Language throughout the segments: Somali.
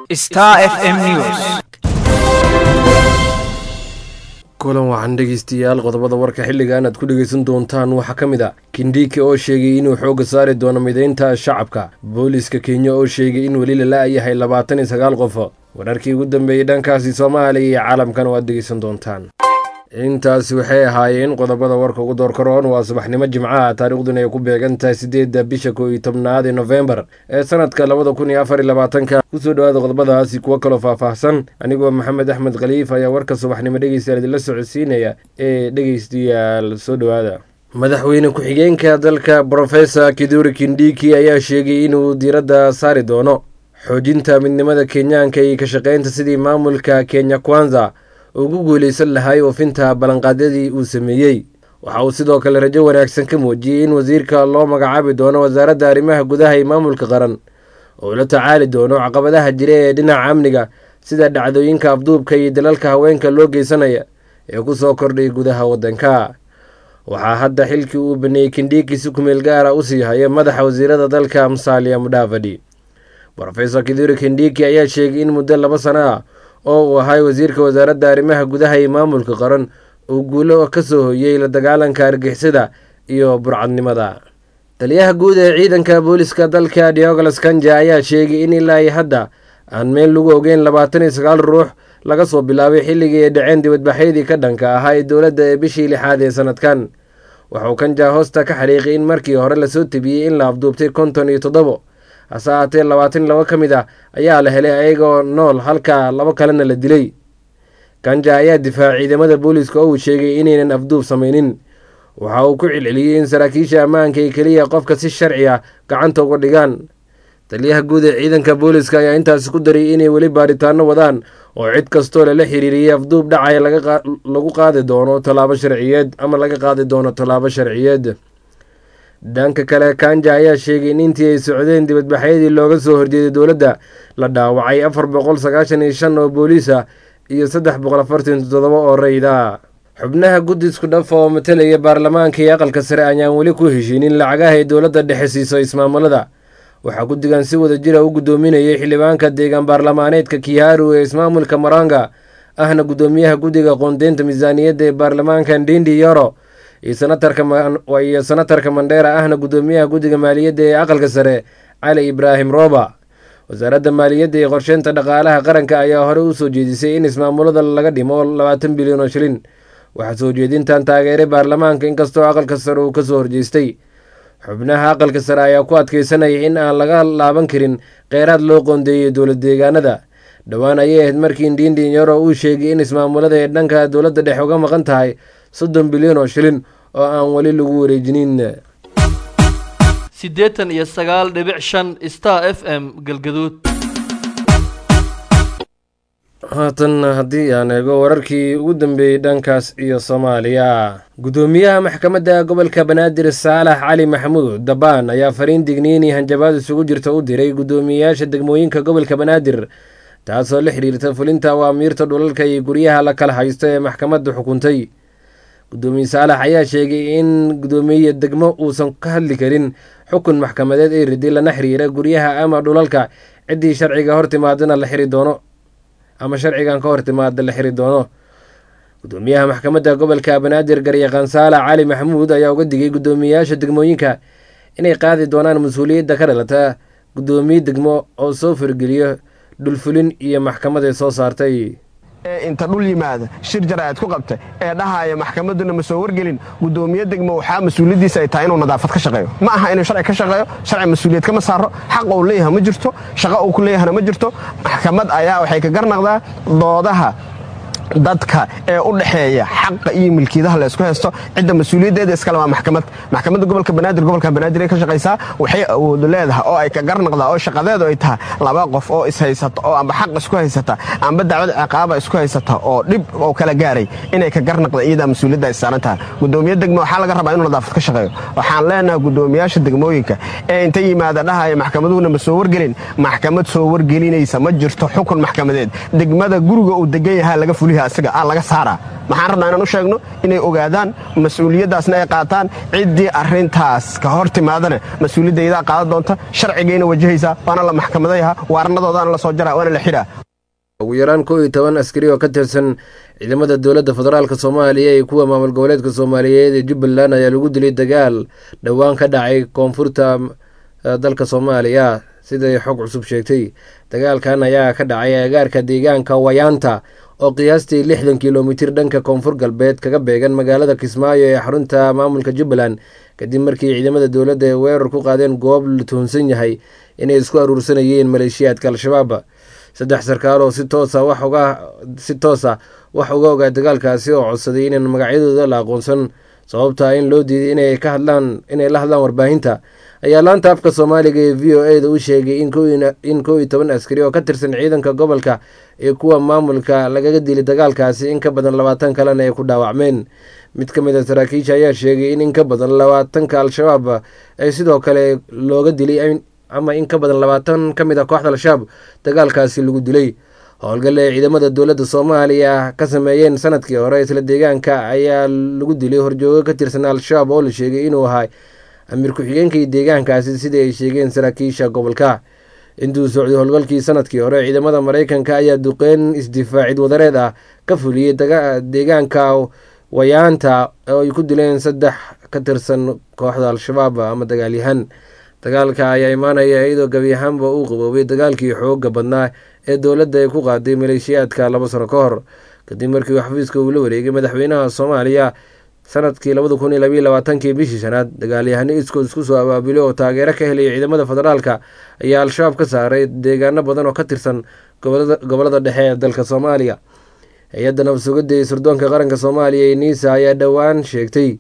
Star FM News. kulan waxaan dhegeystayaal qodobada warka xilligan aad ku dhegeysan doontaan waxaa ka mid a kindhiki oo sheegay inuu xoogga saari doono mideynta shacabka booliiska kenya oo sheegay in weli la la-yahay labaatan iyo sagaal qof wararkii ugu dambeeyey dhankaasi soomaaliya iyo caalamkan waad dhegeysan doontaan intaasi waxay ahaayeen qodobada warka ugu doorkaroon waa subaxnimo jimcaha taariikhduna ay ku beegan tahay sideedda bisha koo iyo tobnaad ee nofembar ee sanadka labada kun iyo afar iyo labaatanka kusoo dhawaada qodobadaasi kuwo kaloo faahfaahsan anigoo maxamed axmed khaliif ayaa warka subaxnimo dhegeystayaal idinla socodsiinaya ee dhegeystayaal soo dhowaada madaxweyne ku-xigeenka dalka brofesor kiduri kindhiki ayaa sheegay inuu diiradda saari doono xoojinta midnimada kenyaanka iyo ka shaqeynta sidii maamulka kenya kwanza ugu guuleysan lahay oofinta ballanqaadyadii uu sameeyey waxa uu sidoo kale rajo wanaagsan ka muujiyey in wasiirka loo magacaabi doono wasaaradda arrimaha gudaha iyo maamulka qaran oo la tacaali doono caqabadaha jira ee dhinaca amniga sida dhacdooyinka afduubka iyo dalalka haweenka loo geysanaya ee ku soo kordhay gudaha waddanka waxaa hadda xilkii uu baneeyey kindhiki si kumeel gaara u sii haya madaxa wasiirada dalka musalia mudhaafadhi rofesor kiduri kindhiki ayaa sheegay in muddo laba sano ah oo uu ahay wasiirka wasaaradda arrimaha gudaha iyo maamulka qaran uu guulo ka soo hoyey la dagaalanka argixisada iyo burcadnimada taliyaha guud ee ciidanka booliska dalka diogolas kanja ayaa sheegay in ilaa iyo hadda aan meel lagu ogeyn labaatan iyo sagaal ruux laga soo bilaabay xilligii ay dhaceen dibadbaxyadii ka dhanka ahaa ee dowladda ee bishii lixaad ee sanadkan waxauu kanja hoosta ka xariiqay in markii hore lasoo tebiyey in la afduubtay konton iyo toddobo hase ahaatee labaatan iyo labo ka mid ah ayaa la helay ayagoo nool halka labo kalena la dilay kanja ayaa difaacay ciidamada booliiska oo uu sheegay inaynan afduub samaynin waxa uu ku celceliyey in saraakiisha ammaanka ay keliya qofka si sharci ah gacanta uga dhigaan taliyaha guud ee ciidanka booliiska ayaa intaasi ku dariyay inay weli baaritaano wadaan oo cid kastoo lala xiriiriyey afduub dhacaya lagu qaadi doono tallaabo sharciyeed ama laga qaadi doono tallaabo sharciyeed dhanka kale kanja ayaa sheegay in intii ay socdeen dibadbaxyadii looga soo horjeeday dowladda la dhaawacay afar boqol sagaashan iyo shan oo booliis ah iyo saddex boqol afartan toddoba oo rayda xubnaha guddi isku dhafa oo matalaya baarlamaanka iyo aqalka sare ayaan weli ku heshiinin lacagaha ay dowladda dhexe siiso ismaamulada waxaa guddigan si wada jira u guddoominayay xildhibaanka deegaan baarlamaaneedka kiharu ee ismaamulka maranga ahna guddoomiyaha guddiga qoondeynta miisaaniyadda ee baarlamaanka ndindi yoro iyo sanatarka mandheera ahna guddoomiyaha guddiga maaliyadda ee aqalka sare cali ibraahim rooba wasaaradda maaliyadda iyo qorsheynta dhaqaalaha qaranka ayaa hore u soo jeedisay in ismaamulada laga dhimo labaatan bilyan oo shilin waxaa soo jeedintan taageeray baarlamaanka inkastoo aqalka sare uu kasoo horjeestay xubnaha aqalka sare ayaa ku adkeysanaya in aan laga laaban karin kheyraad loo qoondeeyey dowlad deegaanada dhowaan ayay ahayd markii ndindin yaro uu sheegay in ismaamulada ee dhanka dowladda dhexe uga maqan tahay soddon bilyan oo shilin oo aan weli lagu wareejinin siddeetan iyo sagaal dhibic shan star f m galgaduud haatan haddii aan eego wararkii ugu dambeeyey dhankaas iyo soomaaliya guddoomiyaha maxkamadda gobolka banaadir saalax cali maxamuud dabaan ayaa fariin digniini hanjabaad isugu jirta u diray guddoomiyeyaasha degmooyinka gobolka banaadir taasoo la xiriirta fulinta awaamiirta dhulalka iyo guryaha la kala haysto ee maxkamadda xukuntay guddoomiye saalax ayaa sheegay in guddoomiye degmo uusan ka hadli karin xukun maxkamadeed ee riday lana xiriira guryaha ama dhulalka ciddii sharciga hor timaadana la xiri doono ama sharcigan ka hor timaada la xiri doono guddoomiyaha maxkamadda gobolka banaadir garyaqaan saalax cali maxamuud ayaa uga digay guddoomiyeyaasha degmooyinka inay qaadi doonaan mas-uuliyadda ka dhalata guddoomiye degmo oo soo fargeliyo dhulfulin iyo maxkamaday soo saartay inta dhul yimaada shir jaraa'id ku qabta ee dhahaaya maxkamadduna ma soo wargelin guddoomiye degmo waxaa mas-uuliyaddiisa ay tahay inuu nadaafad ka shaqeeyo ma aha inuu sharci ka shaqeeyo sharci mas-uuliyad kama saaro xaq uu leeyaha ma jirto shaqo uu ku leeyahana ma jirto maxkamad ayaa waxay ka garnaqdaa doodaha dadka ee u dhexeeya xaqa iyo milkiidaha laysku haysto cidda mas-uuliyaddeeda iskale waa maxkamad maxkamadda gobolka banaadir gobolka banaadir ay ka shaqaysaa waxay awoodu leedahay oo ay ka garnaqdaa oo shaqadeedu ay tahay laba qof oo ishaysata oo amba xaq isku haysata amba dacwad ciqaaba isku haysata oo dhib oo kala gaaray inay ka garnaqda iyadaa mas-uuliyadda ay saaran tahay guddoomiye degmo waxaa laga rabaa inuu nadaafad ka shaqeeyo waxaan leenahay guddoomiyaasha degmooyinka ee inta yimaada dhahaya maxkamaduhuna ma soo wargelin maxkamad soo wargelinaysa ma jirto xukun maxkamadeed degmada guriga uu degan yahaa laga fuliha yahay asiga aa laga saaraa maxaan rabnaa inaan u sheegno inay ogaadaan mas-uuliyaddaasna ay qaataan ciddii arrintaas ka hor timaadana mas-uuliyadaydaa qaadan doonta sharcigayna wajahaysaa waana la maxkamadayaha waaranadoodaana la soo jaraa waana la xidhaa ugu yaraan kow iyo toban askari oo ka tirsan ciidamada dowladda federaalk soomaaliya iyo kuwa maamul goboleedka soomaaliyeed ee jubbaland ayaa lagu dilay dagaal dhowaan ka dhacay koonfurta dalka soomaaliya siday xog cusub sheegtay dagaalkan ayaa ka dhacay agaarka deegaanka wayaanta oo qiyaastii lixdan kilomitir dhanka koonfur galbeed kaga beegan magaalada kismaayo ee xarunta maamulka jubbaland kadib markii ciidamada dowladda ay weerar ku qaadeen goob la tuhunsan yahay inay isku aruursanayeen maleeshiyaadka al-shabaab saddex sarkaal oo si toosa wax uga si toosa wax uga ogaa dagaalkaasi oo codsaday inaan magacyadooda la aqoonsan sababtaa in loo diiday inay ka hadlaan inay la hadlaan warbaahinta ayaa laanta afka soomaaliga ee v o e da u sheegay in kow iyo toban askari oo ka tirsan ciidanka gobolka iyo kuwa maamulka lagaga dilay dagaalkaasi in ka badan labaatan kalena ay ku dhaawacmeen mid ka mid a saraakiisha ayaa sheegay in in ka badan labaatanka al-shabaab ay sidoo kale looga dilay ama in ka badan labaatan ka mid a kooxda al-shabaab dagaalkaasi lagu dilay howlgale ay ciidamada dowladda soomaaliya ka sameeyeen sanadkii hore isla deegaanka ayaa lagu dilay horjoogo ka tirsan al-shabaab oo la sheegay inuu ahaa amiir ku-xigeenkii deegaankaasi sidii ay sheegeen saraakiisha gobolka intuu socday howlgalkii sanadkii hore ciidamada mareykanka ayaa duqeyn isdifaacid wadareed ah ka fuliyey deegaanka wayaanta oo ay ku dileen saddex ka tirsan kooxda al-shabaab ama dagaalyahan dagaalka ayaa imaanaya iyadoo gebi ahaanba uu qaboobay dagaalkii xooga badnaa ee dowladda ay ku qaaday maleeshiyaadka laba sano ka hor kadib markii uu xafiiska uu la wareegay madaxweynaha soomaaliya sanadkii labada kun iyo labayo labaatankii bishii shanaad dagaalyahano iskood isku soo abaabulay oo taageero ka helaya ciidamada federaalka ayaa al-shabaab ka saaray deegaano badan oo ka tirsan gobolada dhexe ee dalka soomaaliya hay-adda nabadsugadda ee sirdoonka qaranka soomaaliya ee niisa ayaa dhowaan sheegtay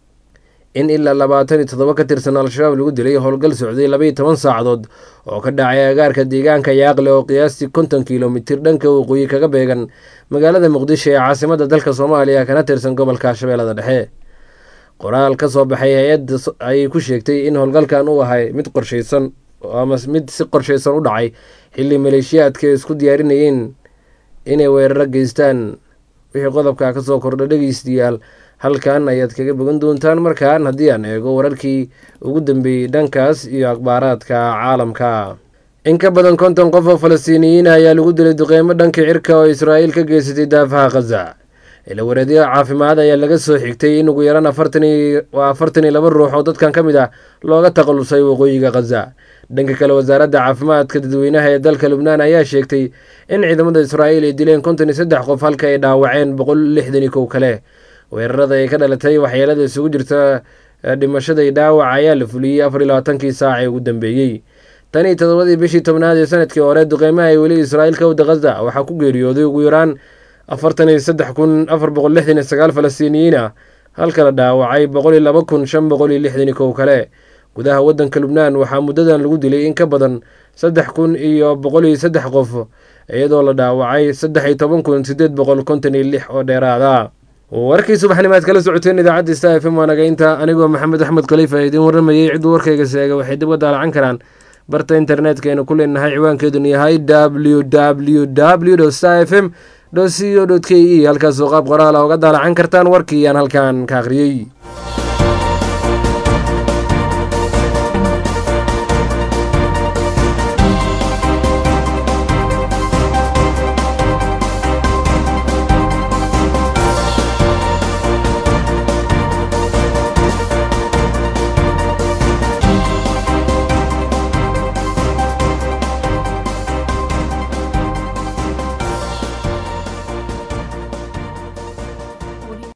in ilaa labaatan iyo toddoba ka tirsan al-shabaab lagu dilay howlgal socday labaiyo toban saacadood oo ka dhacay agaarka deegaanka yaaqle oo qiyaastii konton kilomitir dhanka waqooyi kaga beegan magaalada muqdisho ee caasimada dalka soomaaliya kana tirsan gobolka shabeellada dhexe qoraal ka soo baxay hay-adda ayay ku sheegtay in howlgalkan uu ahay mid qorshaysan ama mid si qorshaysan u dhacay xilli maleeshiyaadka isku diyaarinayeen inay weeraro geystaan wixii qodobka kasoo kordha dhegeystayaal halkan ayaad kaga bogan doontaan markaan haddii aan eego wararkii ugu dambeeyey dhankaas iyo akhbaaraadka caalamka in ka badan konton qof oo falastiiniyiin ah ayaa lagu dilay duqeymo dhanka cirka oo israa'iil ka geysatay daafaha khaza ilawareedyo caafimaad ayaa laga soo xigtay in ugu yaraan waa afartan iyo laba ruux oo dadkan ka mid ah looga takhalusay waqooyiga khaza dhanka kale wasaaradda caafimaadka dadweynaha ee dalka lubnaan ayaa sheegtay in ciidamada israa'iil ay dileen konton iyo saddex qof halka ay dhaawaceen boqol lixdan iyo kow kale weerarada ay ka dhalatay waxyeelada isugu jirta dhimashada iyo dhaawac ayaa la fuliyey afar iyo labaatankii saac ee ugu dambeeyey tan iyo todobadii bishii tobnaad ee sanadkii hore duqeymaha ay weli israa'iil ka wada khaza waxaa ku geeriyooday ugu yaraan afartan iyo saddex kun afar boqol lixdan iyo sagaal falastiiniyiin ah halka la dhaawacay boqol iyo laba kun shan boqol iyo lixdan iyo kow kale gudaha waddanka lubnaan waxaa muddadan lagu dilay in ka badan saddex kun iyo boqol iyo saddex qof iyadoo la dhaawacay saddex iyo toban kun sideed boqol konton iyo lix oo dheeraada warkii subaxnimaad kala socoteen idaacadda sta f m waa nagaynta anigoo maxamed axmed khaliifa idiin warramayay cidduu warkayga sheega waxay dib ga daalacan karaan barta internetkaynu ku leenahay ciwaankeeduna yahay w w w sta f m co k e halkaasoo qaab qoraala uga daalacan kartaan warkii aan halkan ka akhriyey